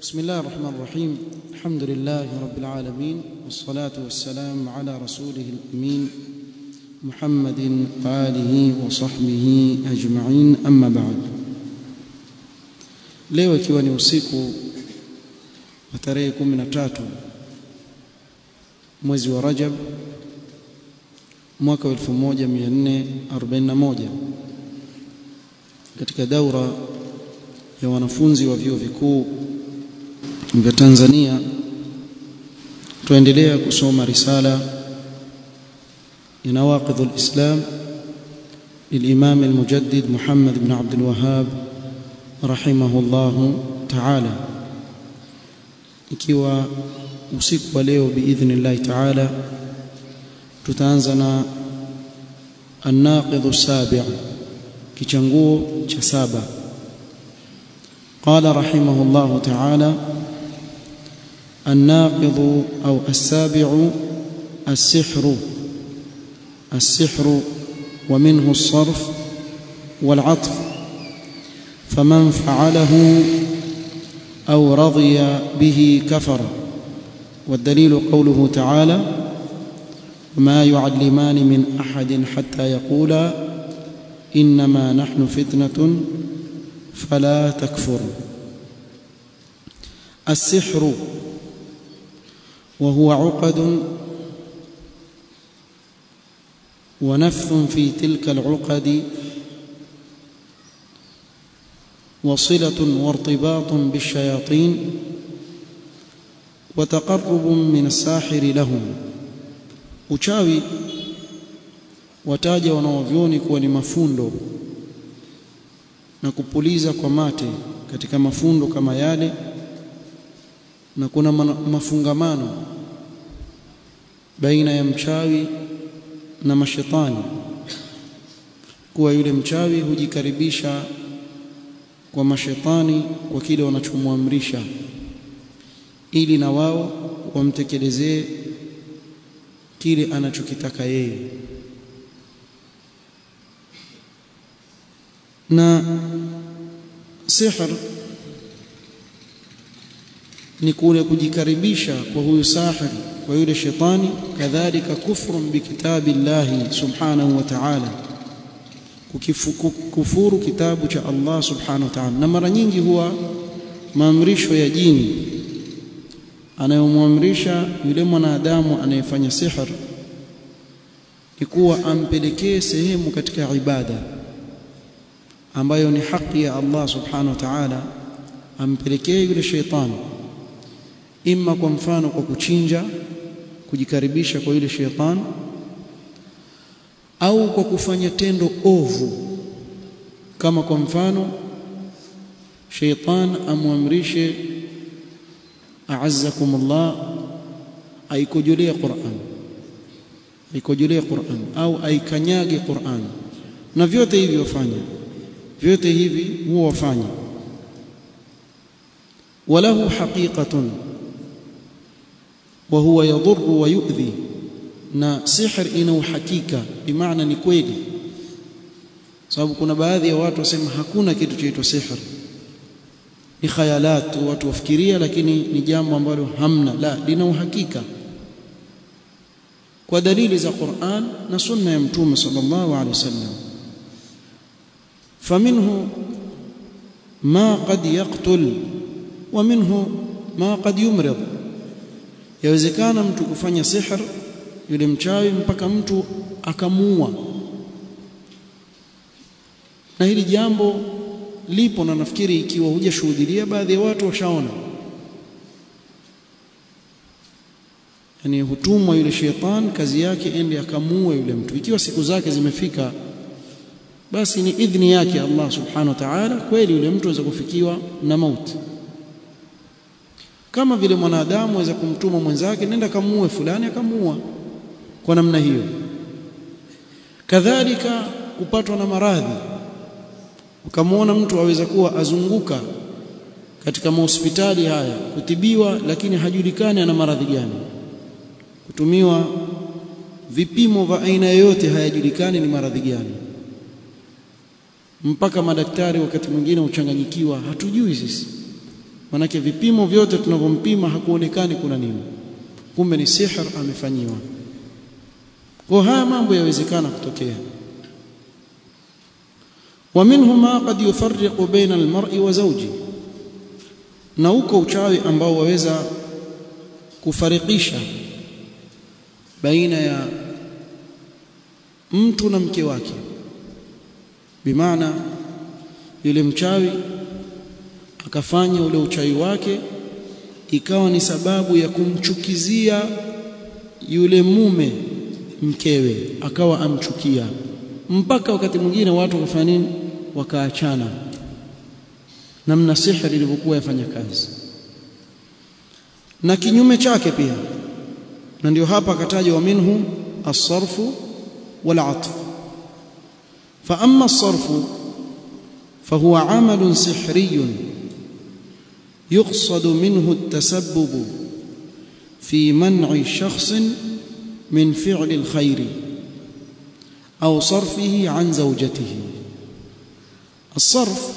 بسم الله الرحمن الرحيم الحمد لله رب العالمين والصلاة والسلام على رسوله الأمين محمد وآله وصحبه أجمعين أما بعد leo ikiwa ni usiku wa tarehe 13 mwezi wa Rajab mwaka wa 1441 katika daura ya wanafunzi wa vyuo vikuu vya Tanzania tuendelea kusoma risala ya nawaqidh al-islam للإمام المجدد محمد بن عبد الوهاب رحمه الله تعالى ikiwa usiku wa leo biidhnillah ta'ala tutaanza na an-naqidh as-sabi' kichanguo cha saba قال رحمه الله تعالى الناقض أو السابع السحر السحر ومنه الصرف والعطف فمن فعله أو رضي به كفر والدليل قوله تعالى ما يعلمان من أحد حتى يقولا إنما نحن فتنة فلا تكفر السحر وهو عقد ونفث في تلك العقد وصلة وارتباط بالشياطين وتقرب من الساحر لهم uchawi wataja wanaovyoni kuwa ni mafundo na kupuliza kwa mate katika mafundo kama yale na kuna mafungamano baina ya mchawi na mashetani kuwa yule mchawi hujikaribisha kwa mashetani kwa kile wanachomwamrisha ili na wao wamtekelezee kile anachokitaka yeye na sihr ni kule kujikaribisha kwa huyu sahir kwa yule shetani kadhalika kufrun bikitabillahi subhanahu wa ta'ala kufuru kitabu cha Allah subhanahu wa ta'ala na mara nyingi huwa maamrisho ya jini anayomwamrisha yule mwanadamu anayefanya sihr ni kuwa ampelekee sehemu katika ibada ambayo ni haki ya Allah subhanahu wa ta'ala ampelekee yule sheitani imma kwa mfano kwa kuchinja kujikaribisha kwa yule sheitani au kwa kufanya tendo ovu kama kwa mfano sheitan amwamrishe a'azzakumullah aikojolee Qur'an aikojolee Qur'an au aikanyage Qur'an na vyote hivi wafanya vyote hivi huwa wafanya walahu haqiqatun wa huwa yadhurru wa yu'dhi na sihr ina uhakika bimaana ni kweli sababu kuna baadhi ya watu wasema hakuna kitu chaitwa sihr ni khayalat watu wafikiria lakini ni jambo ambalo hamna la lina uhakika kwa dalili za Qur'an na sunna ya mtume sallallahu alaihi wasallam faminhu ma qad yaqtul wa minhu ma qad yumrid yawezekana mtu kufanya sihr yule mchawi mpaka mtu akamuua na hili jambo lipo na nafikiri ikiwa hujashuhudia baadhi ya watu washaona yani hutumwa yule shetani kazi yake ende akamuue yule mtu ikiwa siku zake zimefika basi ni idhni yake Allah subhanahu wa ta'ala kweli yule mtu aweza kufikiwa na mauti kama vile mwanadamu aweza kumtuma mwenzake nenda kamuue fulani akamuua kwa namna hiyo kadhalika kupatwa na maradhi ukamwona mtu aweza kuwa azunguka katika mahospitali haya kutibiwa lakini hajulikani ana maradhi gani kutumiwa vipimo vya aina yoyote hayajulikani ni maradhi gani mpaka madaktari wakati mwingine uchanganyikiwa hatujui sisi manake vipimo vyote tunavyompima hakuonekani kuna nini kumbe ni sihr amefanyiwa kwa haya mambo yawezekana kutokea ومنه ما قد يفرق بين المرء وزوجه na uko uchawi ambao waweza kufarikisha baina ya mtu na mke wake bimaana yule mchawi akafanya ule uchawi wake ikawa ni sababu ya kumchukizia yule mume mkewe akawa amchukia mpaka wakati mwingine watu wakafanya nini wakaachana namna sihri ilivyokuwa yafanya kazi na kinyume chake pia na ndio hapa akataja wa minhu as-sarfu wal atf fa amma as-sarfu فهو عمل سحري يقصد منه التسبب في منع شخص من فعل الخير أو صرفه عن زوجته الصرف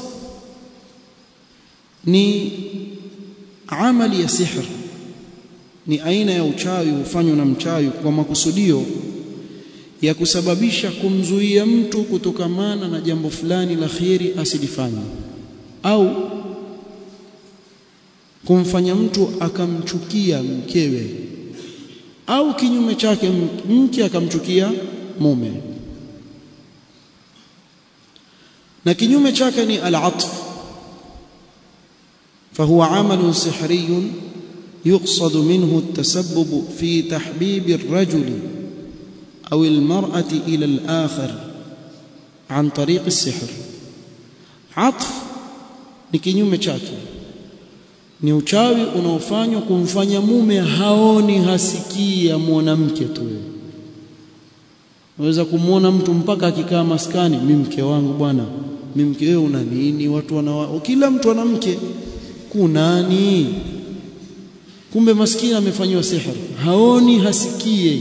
ni amali ya sihr ni aina ya uchawi hufanywa na mchawi kwa makusudio ya kusababisha kumzuia mtu kutokamana na jambo fulani la khiri asilifanye au kumfanya mtu akamchukia mkewe au kinyume chake mke akamchukia mume na kinyume chake ni al-atf فهو عمل سحري يقصد منه التسبب في تحبيب الرجل أو المرأة إلى الآخر عن طريق السحر عطف ni kinyume chake ni uchawi unaofanywa kumfanya mume haoni hasikii ya mwanamke tu unaweza kumwona mtu mpaka akikaa maskani mimi mke wangu bwana mimi mke wewe una nini watu wana kila mtu ana mke kunani kumbe maskini amefanywa sihir haoni hasikie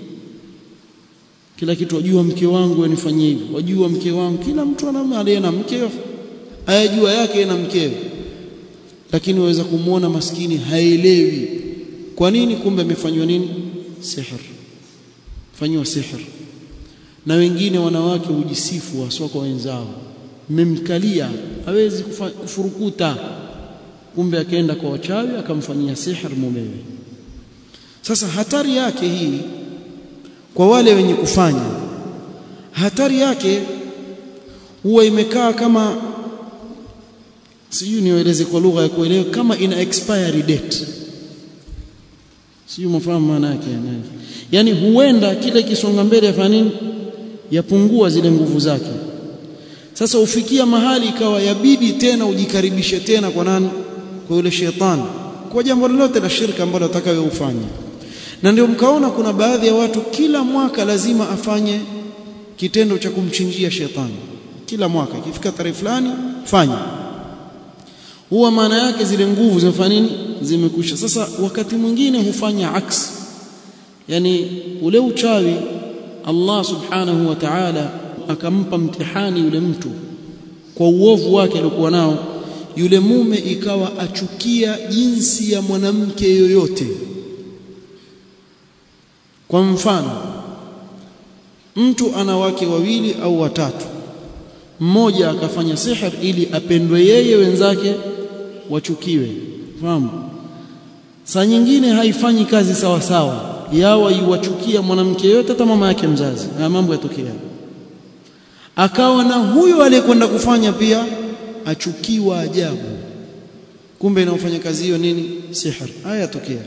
kila kitu wajua mke wangu anifanyie hivi wajua mke wangu kila mtu ana aliye na mke ayajua yake na mkewe lakini waweza kumwona maskini haelewi kwa nini kumbe amefanywa nini sihir fanywa sihir na wengine wanawake hujisifu waswa kwa wenzao mmemkalia hawezi kufurukuta kumbe akaenda kwa wachawi akamfanyia sihir mumewe sasa hatari yake hii kwa wale wenye kufanya hatari yake huwa imekaa kama sijui nieleze kwa lugha ya kuelewa kama ina expiry date sijui mfahamu maana yake yani huenda kile kisonga mbele yafanya nini yapungua zile nguvu zake sasa ufikia mahali ikawa yabidi tena ujikaribishe tena kwa nani kwa yule shetani kwa jambo lolote la shirka ambalo atakayo ufanye na ndio mkaona kuna baadhi ya watu kila mwaka lazima afanye kitendo cha kumchinjia shetani kila mwaka ikifika tarehe fulani fanya huwa maana yake zile nguvu zimefanya nini zimekwisha sasa wakati mwingine hufanya aksi yani ule uchawi Allah subhanahu wa ta'ala akampa mtihani yule mtu kwa uovu wake aliokuwa nao yule mume ikawa achukia jinsi ya mwanamke yoyote kwa mfano mtu ana wake wawili au watatu mmoja akafanya sihir ili apendwe yeye wenzake wachukiwe fahamu saa nyingine haifanyi kazi sawa sawa yawa iwachukia mwanamke yote hata mama yake mzazi na mambo yatokea akawa na huyo aliyekwenda kufanya pia achukiwa ajabu kumbe inaofanya kazi hiyo nini sihir haya yatokea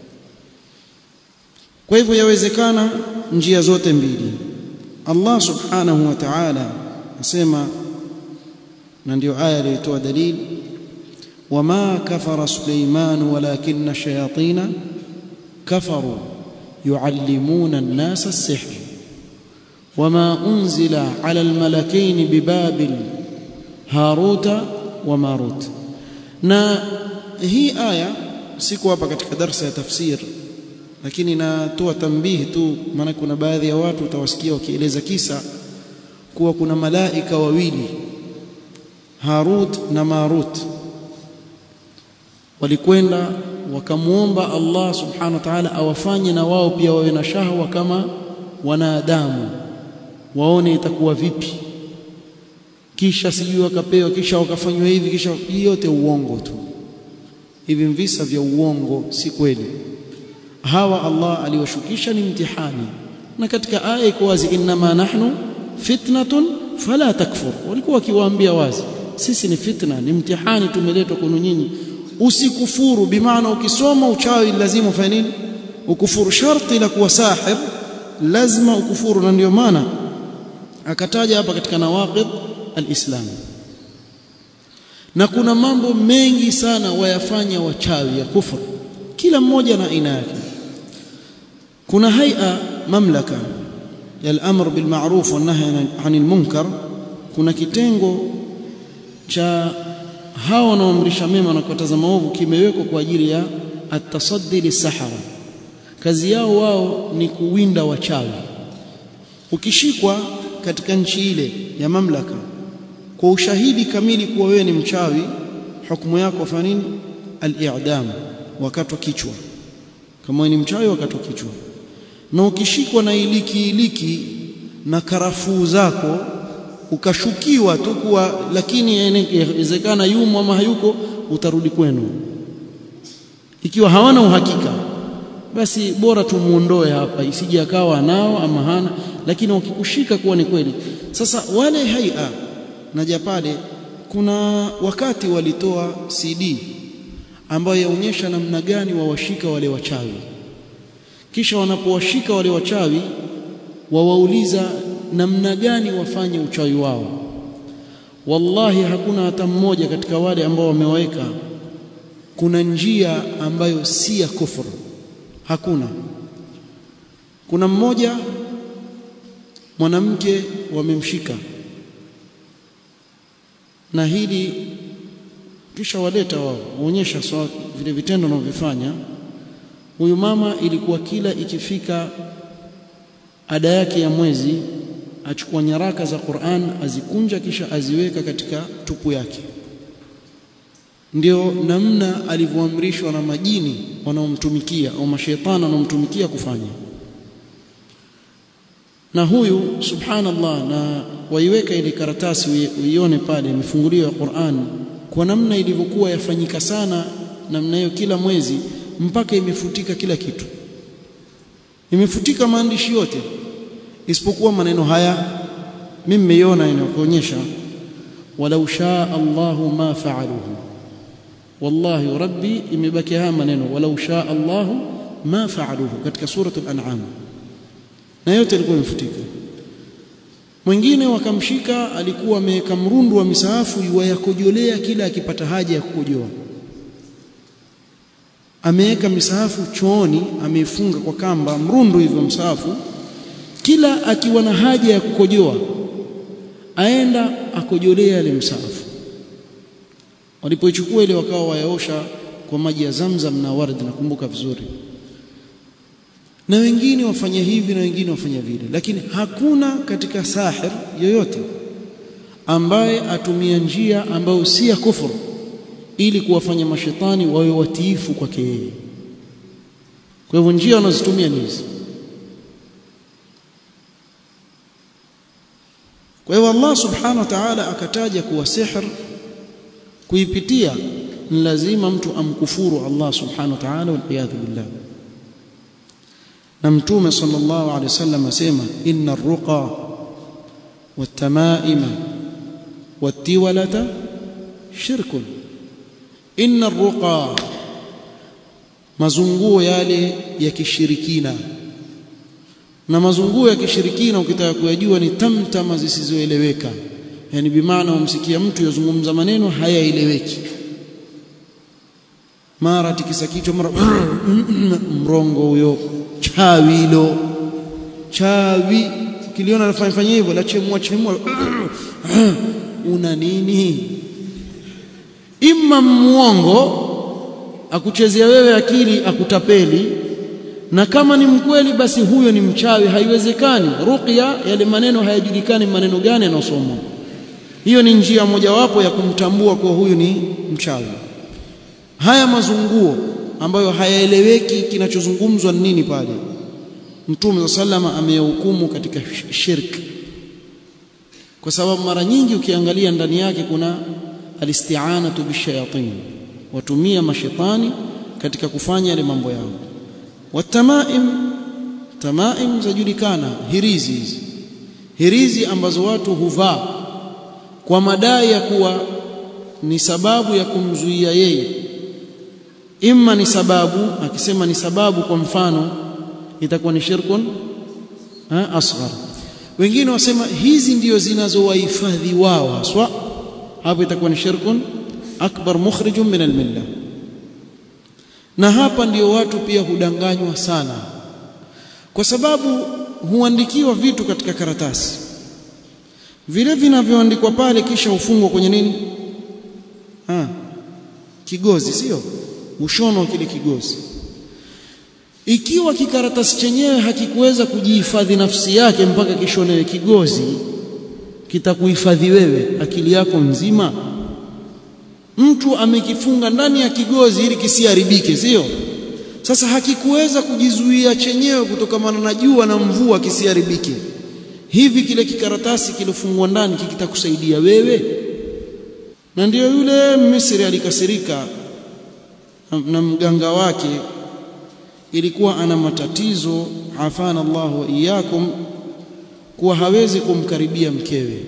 kwa hivyo yawezekana njia zote mbili Allah subhanahu wa ta'ala asema na ndio aya iliyotoa dalili wama kafara Suleiman walakinna shayatina kafaru yuallimuna an-nasa as-sihr wama unzila ala al-malakaini bibabil haruta wa marut na hii aya siku hapa katika darsa ya tafsir lakini natoa tambihi tu maana kuna baadhi ya watu utawasikia wakieleza kisa kuwa kuna malaika wawili Harut na Marut walikwenda wakamuomba Allah subhanahu wa ta'ala awafanye na wao pia wawe na shahwa kama wanadamu waone itakuwa vipi kisha sijui wakapewa kisha wakafanywa hivi kisha yote uongo tu hivi visa vya uongo si kweli hawa Allah aliwashukisha ni mtihani na katika aya iko wazi inma nahnu fitnatun fala takfur walikuwa wakiwaambia wazi sisi ni fitna ni mtihani tumeletwa kwenu nyinyi usikufuru bimaana ukisoma uchawi lazima ufanye nini ukufuru sharti la kuwa sahir lazima ukufuru na ndio maana akataja hapa katika nawaqid alislam na kuna mambo mengi sana wayafanya wachawi ya kufuru kila mmoja na aina yake kuna haia mamlaka ya al-amr bil ma'ruf wa nahy 'anil munkar kuna kitengo cha hawa wanaoamrisha mema na kukataza maovu kimewekwa kwa ajili ya at-tasaddi lis-sahara kazi yao wao ni kuwinda wachawi ukishikwa katika nchi ile ya mamlaka kwa ushahidi kamili kuwa wewe ni mchawi hukumu yako fanya nini al-i'dam wakatwa kichwa kama wewe ni mchawi wakatwa kichwa na ukishikwa na iliki iliki na karafuu zako ukashukiwa tu kuwa lakini inawezekana yumo ama hayuko utarudi kwenu ikiwa hawana uhakika basi bora tumuondoe hapa isije akawa nao ama hana lakini wakikushika kuwa ni kweli sasa wale haia na Japade kuna wakati walitoa CD ambayo yaonyesha namna gani wawashika wale wachawi kisha wanapowashika wale wachawi wawauliza namna gani wafanye uchawi wao wallahi hakuna hata mmoja katika wale ambao wamewaweka kuna njia ambayo si ya kufuru hakuna kuna mmoja mwanamke wamemshika na hili kisha waleta wao waonyesha so, vile vitendo wanavyofanya huyu mama ilikuwa kila ikifika ada yake ya mwezi achukua nyaraka za Qur'an azikunja kisha aziweka katika tupu yake ndio namna alivyoamrishwa na majini wanaomtumikia au mashaitani wanaomtumikia kufanya na huyu subhanallah na waiweka ile karatasi uione pale imefunguliwa Qur'an kwa namna ilivyokuwa yafanyika sana namna hiyo kila mwezi mpaka imefutika kila kitu imefutika maandishi yote isipokuwa maneno haya mimi nimeiona inakuonyesha walau shaa Allahu ma fa'aluhu wallahi rabbi imebaki haya maneno walau shaa Allahu ma fa'aluhu katika suratul an'am na yote ilikuwa imefutika mwingine wakamshika alikuwa ameweka mrundu wa misahafu yuwayakojolea kila akipata haja ya kukojoa ameweka misahafu chooni ameifunga kwa kamba mrundu hivyo msahafu kila akiwa na haja ya kukojoa aenda akojolea ile msahafu walipoichukua ile wakawa wayaosha kwa maji ya Zamzam na wardi nakumbuka vizuri na wengine wafanya hivi na wengine wafanya vile lakini hakuna katika sahir yoyote ambaye atumia njia ambayo si ya kufuru ili kuwafanya mashetani wawe watiifu kwake yeye kwa hivyo njia wanazotumia ni hizi kwa hivyo Allah subhanahu wa ta'ala akataja kuwa sihr kuipitia ni lazima mtu amkufuru Allah subhanahu wa ta'ala wal billah na mtume sallallahu alaihi wasallam asema inna ar-ruqa wat-tamaima wat-tiwalata shirkun inna ar-ruqa mazunguo yale ya kishirikina na mazunguo ya kishirikina ukitaka kuyajua ni tamtama zisizoeleweka yani bimaana umsikia mtu yazungumza maneno hayaeleweki mara tikisa kichwa mara mrongo huyo chawi hilo chawi kiliona anafanya fanya hivyo la chemua chemua una nini imma muongo akuchezea wewe akili akutapeli na kama ni mkweli basi huyo ni mchawi haiwezekani ruqya yale maneno hayajulikani maneno gani yanayosomwa hiyo ni njia mojawapo ya kumtambua kuwa huyu ni mchawi haya mazunguo ambayo hayaeleweki kinachozungumzwa ni nini pale Mtume sallama ameyahukumu katika shirki kwa sababu mara nyingi ukiangalia ndani yake kuna alisti'anatu bishayatin watumia mashetani katika kufanya yale mambo yao watamaim tamaim zajulikana hirizi hizi hirizi ambazo watu huvaa kwa madai ya kuwa ni sababu ya kumzuia yeye imma ni sababu akisema ni sababu kwa mfano itakuwa ni shirkun ha, asghar wengine wasema hizi ndio zinazowahifadhi wao haswa hapo itakuwa ni shirkun akbar mukhrijun min almilla na hapa ndio watu pia hudanganywa sana kwa sababu huandikiwa vitu katika karatasi vile vinavyoandikwa pale kisha hufungwa kwenye nini ha, kigozi sio ushono kile kigozi ikiwa kikaratasi chenyewe hakikuweza kujihifadhi nafsi yake mpaka kishonewe kigozi kitakuhifadhi wewe akili yako nzima mtu amekifunga ndani ya kigozi ili kisiharibike sio sasa hakikuweza kujizuia chenyewe kutokana na jua na mvua kisiharibike hivi kile kikaratasi kilofungwa ndani kitakusaidia wewe na ndiyo yule Misri alikasirika na mganga wake ilikuwa ana matatizo afana Allah wa iyyakum kuwa hawezi kumkaribia mkewe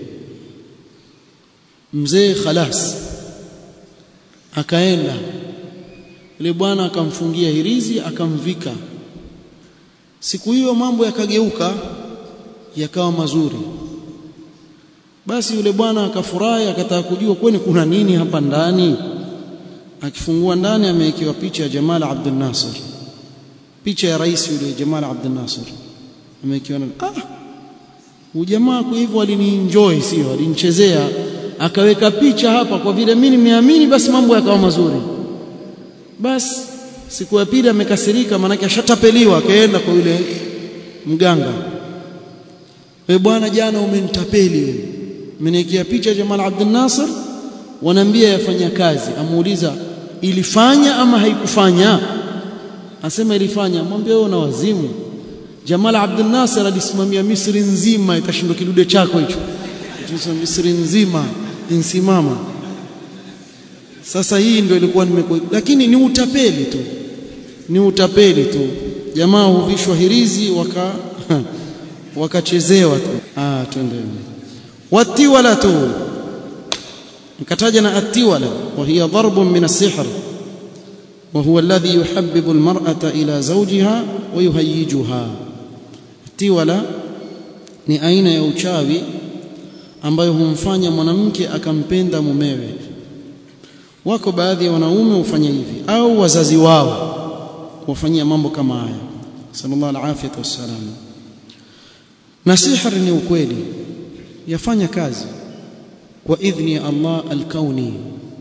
mzee khalas akaenda yule bwana akamfungia hirizi akamvika siku hiyo mambo yakageuka yakawa mazuri basi yule bwana akafurahi akataka kujua kwani kuna nini hapa ndani akifungua ndani amewekewa picha ya Jamal Abdel Nasser picha ya rais yule Jamal Abdel Nasser amewekewa ah huyu jamaa kwa hivyo alinienjoy sio alinichezea akaweka picha hapa kwa vile mimi nimeamini basi mambo yakawa mazuri basi siku ya pili amekasirika maanake ashatapeliwa akaenda kwa yule mganga we bwana jana umenitapeli wewe umeniwekea picha Jamal Abdel Nasser wanaambia yafanya kazi amuuliza ilifanya ama haikufanya asema ilifanya mwambie wewe una wazimu Jamal Abdel Nasser alisimamia Misri nzima itashindwa kidude chako hicho Misri nzima insimama sasa hii ndio ilikuwa nimeko lakini ni utapeli tu ni utapeli tu jamaa huvishwa hirizi waka wakachezewa tu ah twende watiwala tu nikataja na atiwala wa hiya darbun min as-sihr وهو الذي يحبب المرأة إلى زوجها ويهيجها tiwala ni aina ya uchawi ambayo humfanya mwanamke akampenda mumewe wako baadhi ya wanaume hufanya hivi au wazazi wao wafanyia mambo kama haya sallallahu alaihi wasallam na sihr ni ukweli yafanya kazi kwa idhni ya Allah al-kauni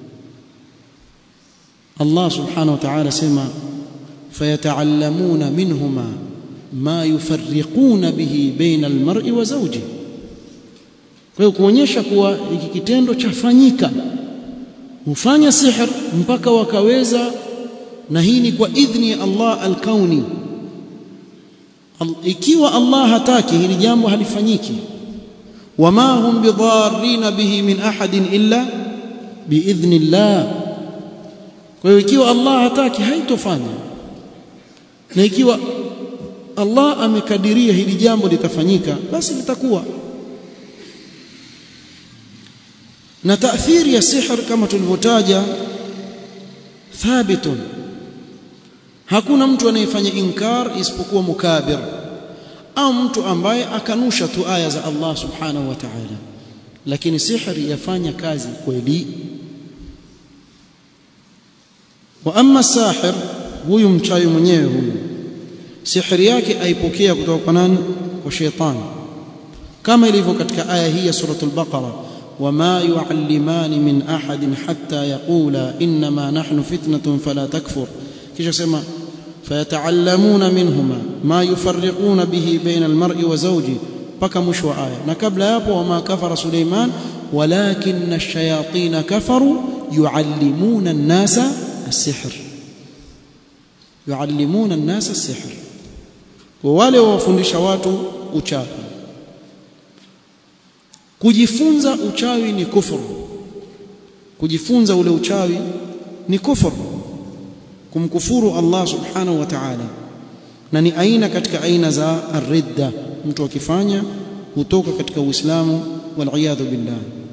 Allah subhanahu wa ta'ala sema fayata'allamuna minhuma ma yufarriquna bihi baina al-mar'i wa zawji kwa hiyo kuonyesha kuwa hiki kitendo chafanyika hufanya sihr mpaka wakaweza na hii ni kwa idhni ya Allah al-kauni ikiwa Allah hataki hili jambo halifanyiki wama hum bidharrin bihi min ahadin illa biidhni Allah kwa hiyo ikiwa Allah hataki haitofanya na ikiwa Allah amekadiria hili jambo litafanyika basi litakuwa na taathiri ya sihr kama tulivyotaja thabitun hakuna mtu anayefanya inkar isipokuwa mukabir au mtu ambaye akanusha tu aya za Allah subhanahu wa ta'ala lakini sihri yafanya kazi kweli wa amma sahir huyu mchawi mwenyewe huyu sihri yake aipokea kutoka kwa nani kwa shetani kama ilivyo katika aya hii ya suratul baqara وما يعلمان من أحد حتى يقولا إنما نحن فتنة فلا تكفر كيش سما فيتعلمون منهما ما يفرقون به بين المرء وزوجه بكى مشو آية نكبل يابو وما كفر سليمان ولكن الشياطين كفروا يعلمون الناس السحر يعلمون الناس السحر وwale wawafundisha watu uchawi kujifunza uchawi ni kufuru kujifunza ule uchawi ni kufuru kumkufuru Allah subhanahu wa ta'ala na ni aina katika aina za ar-ridda mtu akifanya hutoka katika uislamu wal billah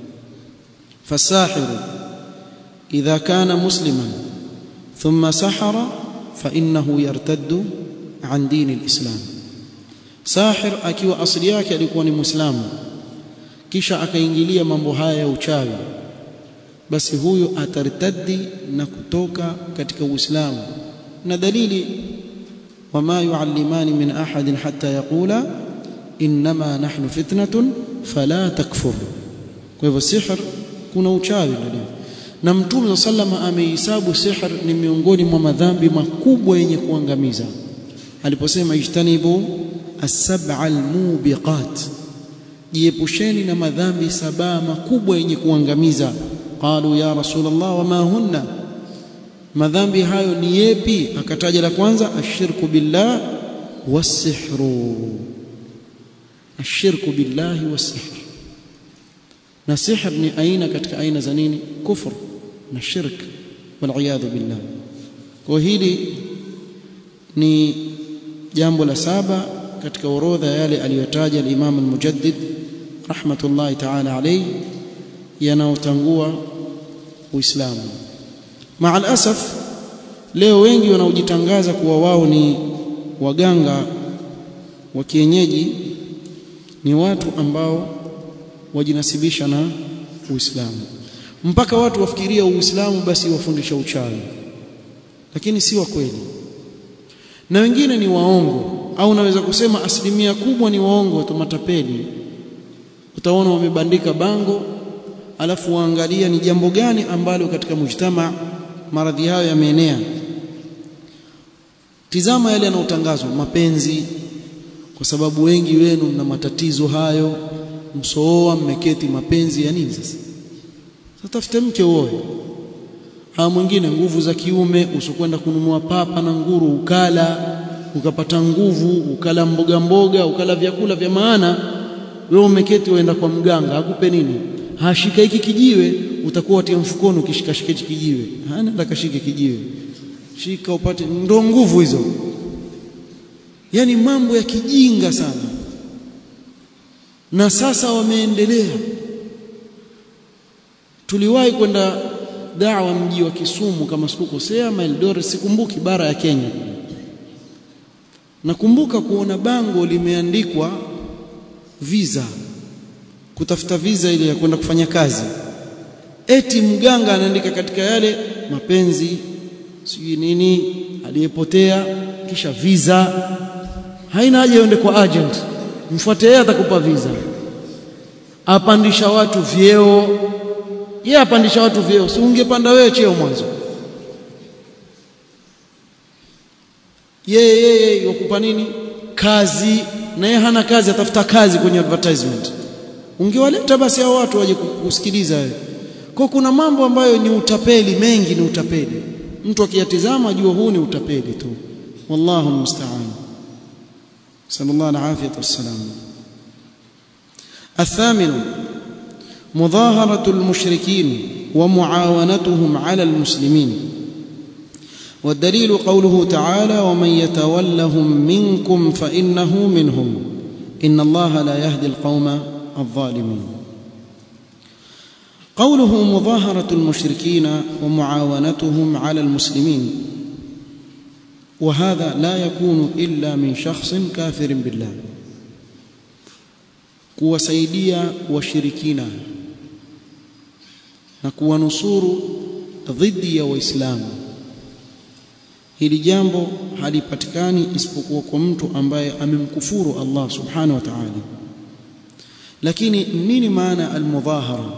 fasahiru idha kana musliman thumma sahara fa innahu yartaddu an dini al-islam sahir akiwa asili yake alikuwa ni muislamu kisha akaingilia mambo haya ya uchawi basi huyo atartaddi na kutoka katika uislamu na dalili wama yuallimani min ahadin hatta yaqula inma nahnu fitnatun fala takfur kwa hivyo sihr kuna uchawi ndani na mtume sallama amehesabu sihr ni miongoni mwa madhambi makubwa yenye kuangamiza aliposema ijtanibu as-sab'a al-mubiqat jiepusheni na madhambi saba makubwa yenye kuangamiza qalu ya rasulullah wama hunna madhambi hayo ni yepi akataja la kwanza ashirku billah wasihru ashirku billahi wasihr na sihr ni aina katika aina za nini kufur na shirk waliyadhu billah kwa hili ni jambo la saba katika orodha yale aliyotaja al-Imam al-Mujaddid rahmatullahi ta'ala alayhi yanayotangua Uislamu. Maal asaf leo wengi wanaojitangaza kuwa wao ni waganga wa kienyeji ni watu ambao wajinasibisha na Uislamu. Mpaka watu wafikiria Uislamu basi wafundisha uchawi. Lakini si wa kweli. Na wengine ni waongo au naweza kusema asilimia kubwa ni waongo tu matapeli. Utaona wamebandika bango alafu waangalia ni jambo gani ambalo katika mujtama maradhi hayo yameenea tizama yale yanayotangazwa mapenzi kwa sababu wengi wenu mna matatizo hayo msooa mmeketi mapenzi ya nini sasa sasa tafute mke uoe ha mwingine nguvu za kiume usikwenda kununua papa na nguru ukala ukapata nguvu ukala mboga mboga ukala vyakula vya maana wewe umeketi waenda kwa mganga akupe nini hashika hiki kijiwe utakuwa tia mfukoni ukishikashika hiki kijiwe hana ndakashike kijiwe shika upate ndo nguvu hizo yani mambo ya kijinga sana na sasa wameendelea tuliwahi kwenda dawa mji wa Kisumu kama sikukosea Eldoret sikumbuki bara ya Kenya nakumbuka kuona bango limeandikwa visa kutafuta visa ile ya kwenda kufanya kazi eti mganga anaandika katika yale mapenzi sijui nini aliyepotea kisha visa haina haja uende kwa agent mfuate yeye atakupa visa apandisha watu vyeo yeye apandisha watu vyeo si ungepanda wewe cheo mwanzo yeye yeye yakupa nini kazi na yeye hana kazi atafuta kazi kwenye advertisement ungewaleta basi hao watu waje kusikiliza wewe kwa kuna mambo ambayo ni utapeli mengi ni utapeli mtu akiyatizama ajua huu ni utapeli tu wallahu musta'an sallallahu alaihi wasallam الثامن مظاهرة المشركين ومعاونتهم على المسلمين والدليل قوله تعالى ومن يتولهم منكم فإنه منهم إن الله لا يهدي القوم الظالمين قوله مظاهرة المشركين ومعاونتهم على المسلمين وهذا لا يكون إلا من شخص كافر بالله kuwasaidia washirikina na kuwanusuru dhidi ya waislamu hili jambo halipatikani isipokuwa kwa mtu ambaye amemkufuru Allah subhanahu wa ta'ala lakini nini maana almudhahara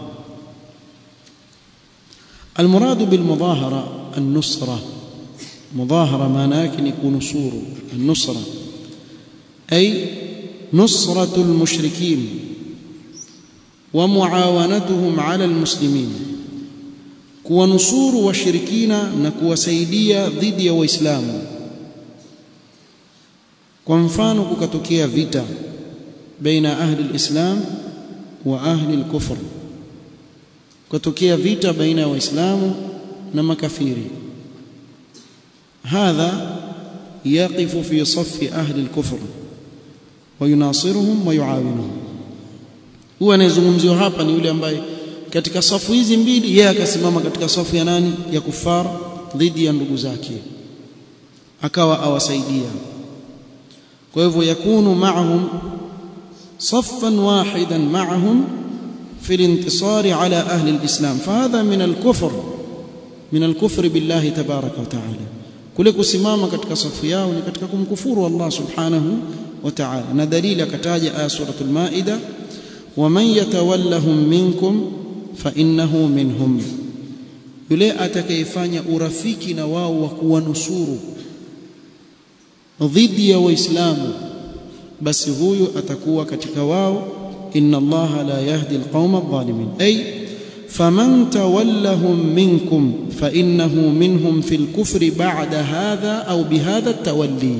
المراد بالمظاهرة النصرة مظاهرة معناه يكون نصور النصرة أي نصرة المشركين ومعاونتهم على المسلمين kuwanusuru washirikina na kuwasaidia dhidi ya waislamu kwa mfano kukatokea vita baina ahli alislam wa ahli alkufr kutokea vita baina ya waislamu na makafiri hadha yaqifu fi saffi ahli alkufr wayunasiruhum wayuawinuhum huwa anayezungumziwa hapa ni yule ambaye katika safu hizi mbili yeye akasimama katika safu ya nani ya kufar dhidi ya ndugu zake akawa awasaidia kwa hivyo yakunu ma'ahum صفا واحدا معهم في الانتصار على أهل الإسلام فهذا من الكفر من الكفر بالله تبارك وتعالى kule kusimama katika safu yao ni katika kumkufuru Allah subhanahu wa ta'ala na dalili akataja aya suratul maida waman yatawallahum minkum fa innahu minhum yule atakayefanya urafiki na wao wa kuwanusuru dhidi ya waislamu basi huyu atakuwa katika wao inna allaha la yahdi alqauma adh-dhalimin ay faman tawallahum minkum fa innahu minhum fil kufri ba'da hadha au bihadha tawalli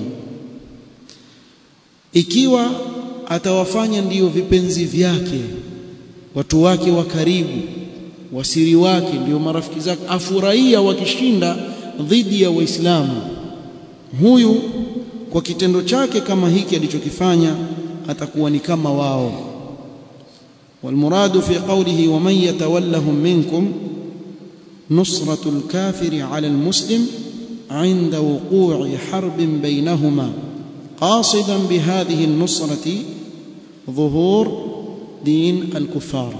ikiwa atawafanya ndiyo vipenzi vyake watu wake wa karibu wasiri wake ndiyo marafiki zake afurahia wakishinda dhidi ya waislamu huyu kwa kitendo chake kama hiki alichokifanya atakuwa ni kama wao والمراد في قوله ومن يتولهم منكم نصرة الكافر على المسلم عند وقوع حرب بينهما قاصدا بهذه النصرة ظهور دين الكفار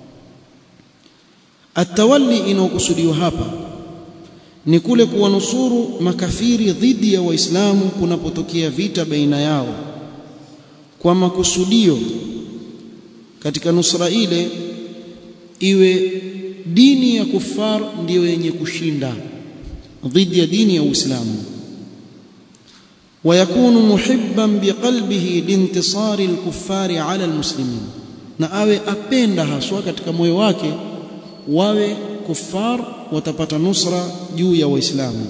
التولي إنه كسديو hapa ni kule kuwanusuru makafiri dhidi ya waislamu kunapotokea vita baina yao kwa makusudio katika nusra ile iwe dini ya kufar ndiyo yenye kushinda dhidi ya dini ya Uislamu ويكون محبا بقلبه لانتصار الكفار على المسلمين na awe apenda haswa katika moyo wake wawe kufar watapata nusra juu ya waislamu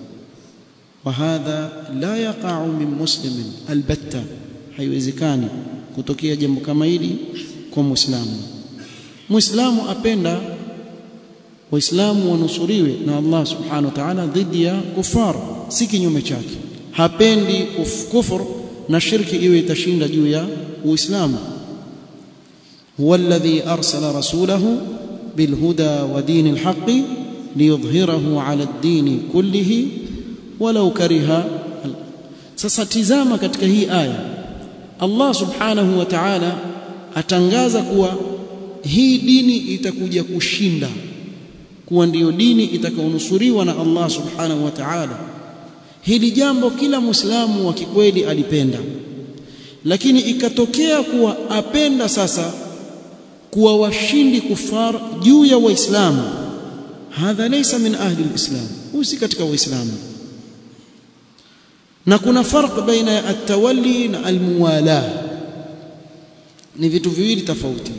وهذا لا يقع من مسلم البتة haiwezekani kutokea jambo kama hili kwa muislamu muislamu apenda waislamu wanusuriwe na Allah subhanahu wa ta'ala dhidi ya kufar si kinyume chake hapendi kuf, kufur na shirki iwe itashinda juu ya uislamu huwa alladhi arsala rasulahu bilhuda wa dinil haqqi liyudhhirahu ala ad-din kullihi walau kariha sasa tizama katika hii aya Allah subhanahu wa ta'ala atangaza kuwa hii dini itakuja kushinda kuwa ndiyo dini itakaonusuriwa na Allah subhanahu wa ta'ala hili jambo kila muislamu wa kikweli alipenda lakini ikatokea kuwa apenda sasa kuwa washindi kufar juu ya waislamu hadha laysa min ahli alislam huyu si katika waislamu na kuna farq baina ya at-tawalli na al-muwala ni vitu viwili tofauti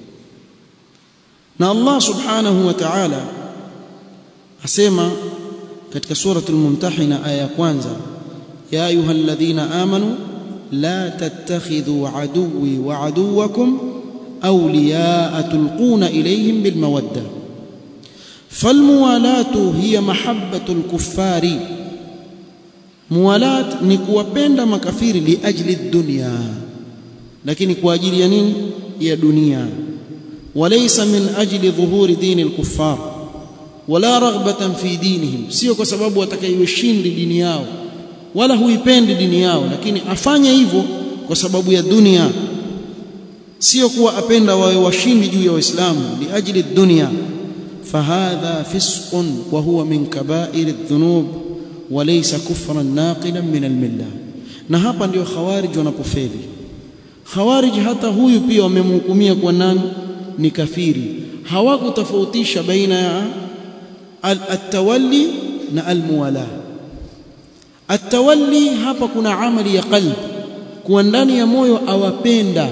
na Allah subhanahu wa ta'ala asema katika suratul mumtahina aya ya kwanza ya ayyuhalladhina amanu la tattakhidhu aduwwi wa aduwwakum awliya'a tulquna ilayhim bilmawadda falmuwalatu hiya mahabbatul kuffari muwalat ni kuwapenda makafiri liajli dunya lakini kwa ajili ya nini ya dunia walaysa min ajli dhuhuri dini al-kuffar wala raghbatan fi dinihim sio kwa sababu watakaiweshindi dini yao wala huipendi dini yao lakini afanye hivyo kwa sababu ya dunia sio kuwa apenda wawe washindi juu ya waislamu liajli dunya fahadha fisqun wa huwa min kaba'ir adh-dhunub walaysa kufran naqilan min al-millah na hapa ndio khawarij wanapofeli khawarij hata huyu pia wamemhukumia kwa nani ni kafiri hawakutofautisha baina ya at-tawalli na al-muwala at-tawalli hapa kuna amali ya qalbi kuwa ndani ya moyo awapenda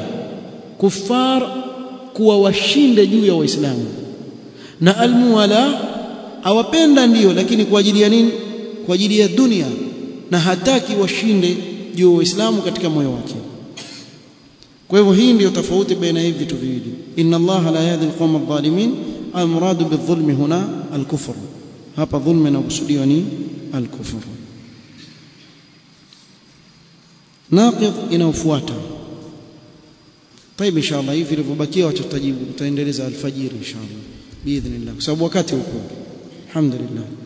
kufar kuwa washinde juu ya waislamu na al-muwala awapenda ndiyo lakini kwa ajili ya nini kwa ajili ya dunia na hataki washinde juu waislamu katika moyo wake kwa hivyo hii ndiyo tofauti baina hivi vitu viwili inna allaha la yahdi alqawma adh-dhalimin almuradu bidhulmi huna alkufr hapa dhulma inakusudiwa ni alkufr naqid inaofuata طيب ان شاء الله hivi vilivyobakia wacha tutajibu tutaendeleza alfajiri inshallah باذن الله kwa sababu wakati uko alhamdulillah